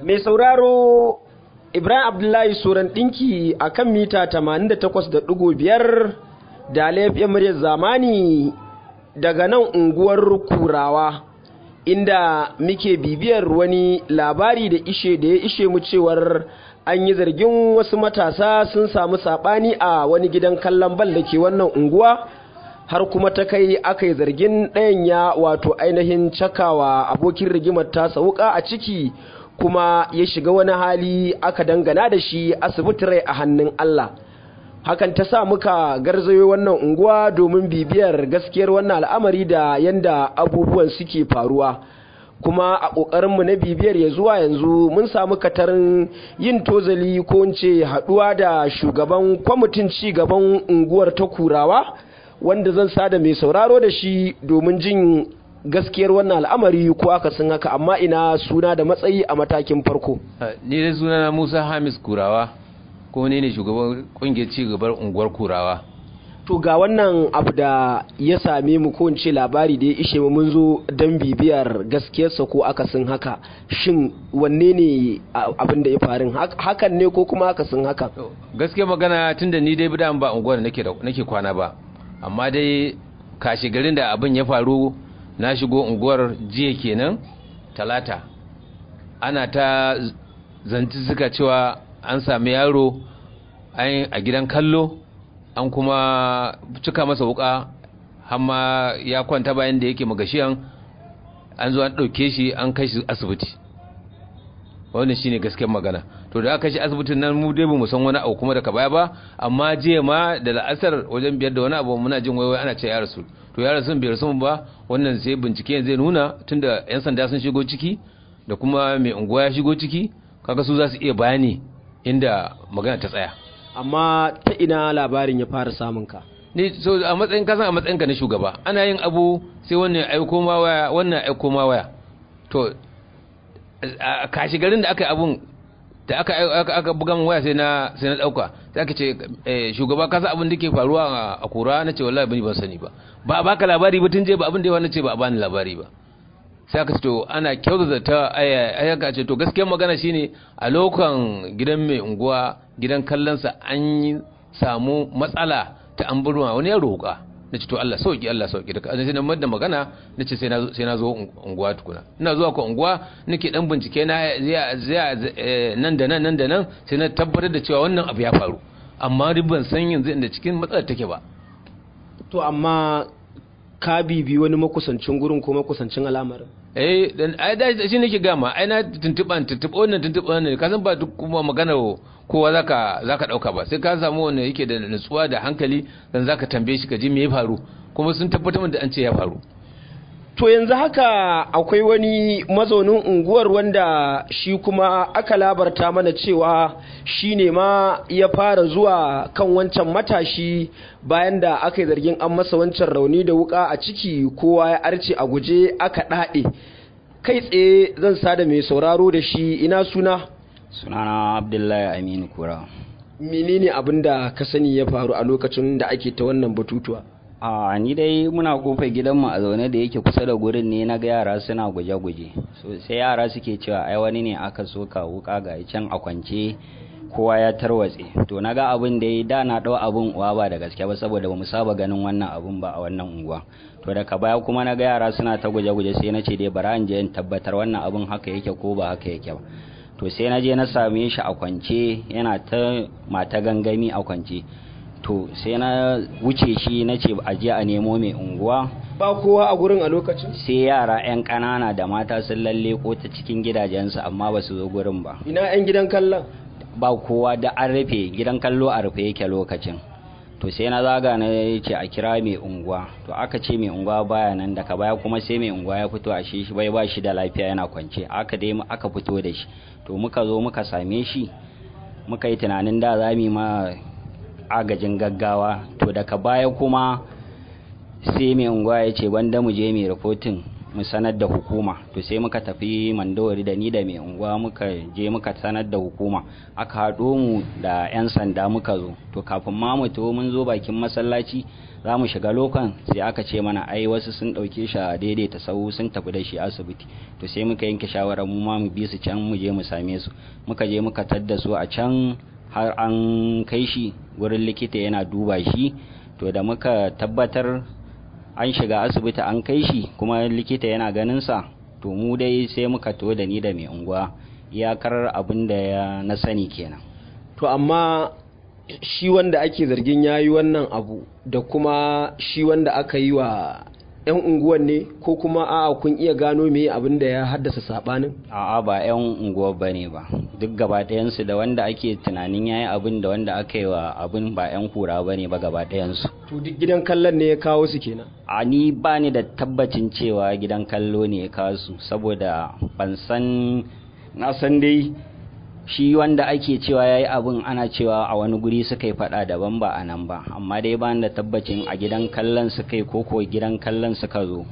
mai sauraro ibrahim abdullahi suran ɗinki a kan mita 88.5 da laifin muryar zamani daga nan unguwar kurawa inda muke bibiyar wani labari da ishe da ya ishe mu cewar an yi zargin wasu matasa sun samu saɓani a wani gidan kallon bal da ke wannan unguwa har kuma ta kai aka yi zargin ɗayan ya wato ainihin cakawa abokin rigimar tasa wuka a ciki kuma ya shiga wani hali aka dangana da shi asibiti rai a hannun Allah hakan ta sa muka garzayo wannan unguwa domin bibiyar gaskiyar wannan al'amari da yanda abubuwan suke faruwa kuma a ƙoƙarinmu na bibiyar ya zuwa yanzu mun samu katarin yin tozali ko ce haɗuwa da shugaban kwamitin ci gaban unguwar ta kurawa wanda zan sada mai sauraro da shi domin jin gaskiyar wannan al'amari ko aka sun haka amma ina suna da matsayi a matakin farko ni da suna Musa Hamis Kurawa ko ne ne shugaban kungiyar ci gabar unguwar Kurawa to ga wannan abu da ya same mu ko ce labari da ya ishe mu mun zo don bibiyar gaskiyarsa ko akasin haka shin wanne ne abin da ya faru hakan ne ko kuma akasin haka gaskiyar magana tunda ni dai bidan ba unguwar nake nake kwana ba amma dai kashi garin da abin ya faru na shigo unguwar jiya kenan talata ana ta zanci suka cewa an sami yaro a gidan kallo an kuma cika masa wuka hamma ya kwanta bayan da yake magashiyan an zo an ɗauke shi an kai shi asibiti wannan shine gaskiyar magana to da aka shi asibitin nan mu dai mu san wani abu kuma daga baya ba amma jiya ma da la'asar wajen biyar da wani abu muna jin waiwai ana ce ya rasu to ya rasu bai rasu ba wannan sai bincike zai nuna tunda yan sanda sun shigo ciki da kuma mai unguwa ya shigo ciki kaga su za su iya bayani inda magana ta tsaya amma ta ina labarin ya fara samun ka ni so a matsayin kasan a matsayin ka na shugaba ana yin abu sai wannan ya aiko ma waya wannan ya aiko ma waya to a kashi garin da aka yi abun da aka aka buga min waya sai na sai na dauka sai aka ce shugaba ka san abin da ke faruwa a kura na ce wallahi ban ban sani ba ba baka labari ba tun je ba abin da yawa na ce ba a bani labari ba sai aka ce to ana kyautata ta ayyaka ce to gaskiyar magana shine a lokan gidan mai unguwa gidan kallonsa an yi samu matsala ta an burma wani ya roƙa na ce to Allah sauki Allah sauki da sai na madda magana na ce sai na zo unguwa tukuna ina zuwa ka unguwa nake dan bincike na zai nan da nan nan da nan sai na tabbatar da cewa wannan abu ya faru amma ban san yanzu inda cikin matsalar take ba to amma ka bibi wani makusancin gurin ko makusancin al'amarin eh dan ai da shi nake gama ai na tuntuban tuntuba wannan tuntuba wannan ka san ba duk kuma magana kowa zaka zaka dauka ba sai ka samu wanda yake da nutsuwa da hankali dan zaka tambaye shi ka ji me ya faru kuma sun tabbatar da an ce ya faru to yanzu haka akwai wani mazaunin unguwar wanda shi kuma aka labarta mana cewa shi ne ma ya fara zuwa kan wancan matashi bayan da aka yi zargin an masa wancan rauni da wuka a ciki kowa ya arce a guje aka ɗaɗe kai tsaye zan sada mai sauraro da shi ina suna sunana abdullahi aminu kura menene abin da ka sani ya faru a lokacin da ake ta wannan batutuwa a ni dai muna kofar gidanmu a zaune da yake kusa da gurin ne na ga yara suna guje-guje so sai yara suke cewa ai wani ne aka soka wuka ga can a kwance kowa ya tarwatse to na ga abin da ya da na ɗau abin uwa ba da gaske ba saboda ba mu saba ganin wannan abin ba a wannan unguwa to daga baya kuma na ga yara suna ta guje-guje sai na ce dai bara in je in tabbatar wannan abin haka yake ko ba haka yake ba to sai na je na same shi a kwance yana ta mata gangami a kwance to sai na wuce shi na ce a je a nemo mai unguwa ba kowa a gurin a lokacin sai yara 'yan ƙanana da mata sun lalle ko ta cikin gidajensu amma ba su zo gurin ba ina 'yan gidan kallon ba kowa da an rufe gidan kallo a rufe yake lokacin to sai na zaga na ce a kira mai unguwa to aka ce mai unguwa baya nan daga baya kuma sai mai unguwa ya fito a shi bai ba shi da lafiya yana kwance aka dai aka fito da shi to muka zo muka same shi muka yi tunanin da za mu ma agajin gaggawa to daga baya kuma sai mai unguwa ya ce banda mu je mai rahoton mu sanar da hukuma to sai muka tafi mandawari da ni da mai unguwa muka je muka sanar da hukuma aka haɗo mu da 'yan sanda muka zo to kafin ma mu to mun zo bakin masallaci za mu shiga lokan sai aka ce mana ai wasu sun ɗauke shi a daidaita sau sun tafi da shi asibiti to sai muka yanke shawarar mu ma mu bi su can mu je mu same su muka je muka tadda su a can har an kai shi wurin likita yana duba shi to da muka tabbatar an shiga asibiti an kai shi kuma likita yana ganin sa to mu dai sai muka to da ni da mai unguwa iyakar abin da ya na sani kenan to amma shi wanda ake zargin ya yi wannan abu da kuma shi wanda aka yi wa 'yan unguwan ne ko kuma a'a kun iya gano me abin da ya haddasa sabanin a'a ba 'yan unguwar ba ne ba duk gaba ɗayansu da wanda ake tunanin ya yi abin da wanda aka yi wa abin ba 'yan kura ba ne ba gaba ɗayansu to duk gidan kallon ne ya kawo su kenan a ni ba ni da tabbacin cewa gidan kallo ne ya kawo su saboda ban san na san dai shi wanda ake cewa ya yi abin ana cewa a wani guri suka yi fada daban ba a nan ba amma dai ba da tabbacin a gidan kallon suka yi koko gidan kallon suka zo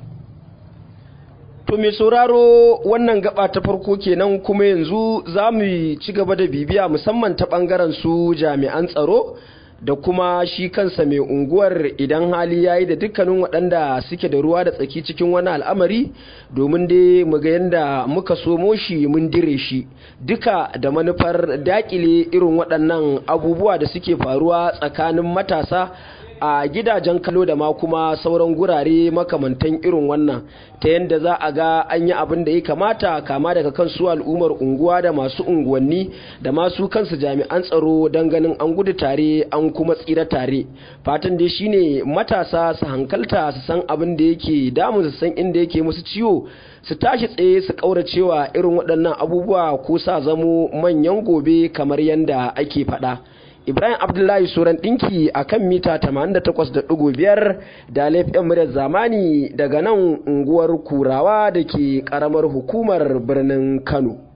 to mai sauraro wannan gaba ta farko kenan kuma yanzu za mu ci gaba da bibiya musamman ta bangaren su jami'an tsaro da kuma shi kansa mai unguwar idan hali ya yi da dukkanin waɗanda suke da ruwa da tsaki cikin wani al'amari domin dai mu ga yadda muka somo shi mun dire shi duka da manufar dakile irin waɗannan abubuwa da suke faruwa tsakanin matasa a gidajen kallo da ma kuma sauran gurare makamantan irin wannan ta yadda za a ga an yi abin da ya kamata kama daga kan su al'ummar unguwa da masu unguwanni da masu kansu jami'an tsaro don ganin an gudu tare an kuma tsira tare fatan dai shine matasa su hankalta su san abin da yake damun su san inda yake musu ciwo su tashi tsaye su kauracewa irin waɗannan abubuwa ko sa zamo manyan gobe kamar yadda ake faɗa. Ibrahim Abdullahi Suran ɗinki a kan mita 88.5 da laifin muryar zamani daga nan unguwar Kurawa da ke ƙaramar hukumar birnin Kano.